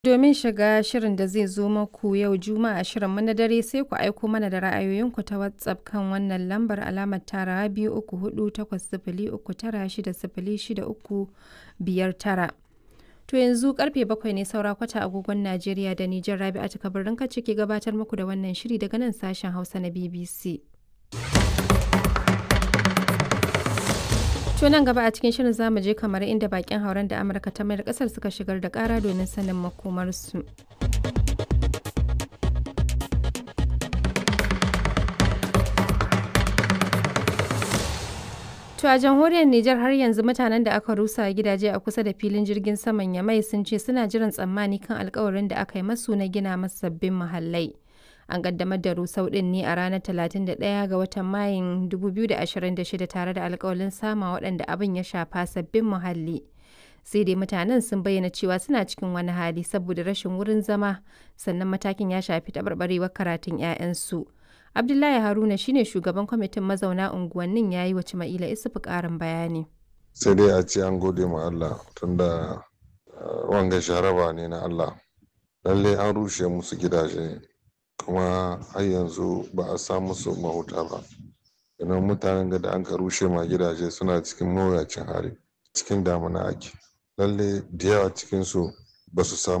Domin shiga shirin da zai zo muku yau Juma'a shirinmu na dare sai ku aiko mana da ra'ayoyinku ta WhatsApp kan wannan lambar alamar tarawa biyu uku hudu takwas sifili uku tara shida sifili shida uku biyar tara. To yanzu karfe bakwai ne saura kwata agogon Najeriya da Nijar Rabi'atu Kabirin Kacce ke gabatar muku da wannan shiri daga nan sashen Hausa na BBC. To nan gaba a cikin shirin zamu je kamar inda bakin hauren da Amurka ta mayar kasar suka shigar da kara domin sanin makomarsu. To a jamhuriyar Nijar har yanzu mutanen da aka rusa gidaje a kusa da filin jirgin saman Yamai sun ce suna jiran tsammani kan alkawarin da aka yi masu na gina masu sabbin muhallai. An kaddamar da rusau din ne a ranar 31 ga watan Mayun 2026 tare da alkawalin sama waɗanda abin ya shafa sabbin muhalli. Sai dai mutanen sun bayyana cewa suna cikin wani hali saboda rashin wurin zama sannan matakin ya shafi taɓarɓarewar karatun 'ya'yansu. Abdullahi Haruna shine shugaban kwamitin mazauna unguwannin ya yi wa Cima'ila Isufu ƙarin bayani. Sai dai a ce an gode ma Allah tunda wanga sharaba ne na Allah. Lallai an rushe musu gidaje kuma har yanzu ba a samu su mahuta ba. Idan mutanen da an ka rushe ma gidaje suna cikin mawuyacin hali cikin damuna ake. Lallai da yawa cikinsu ba su samu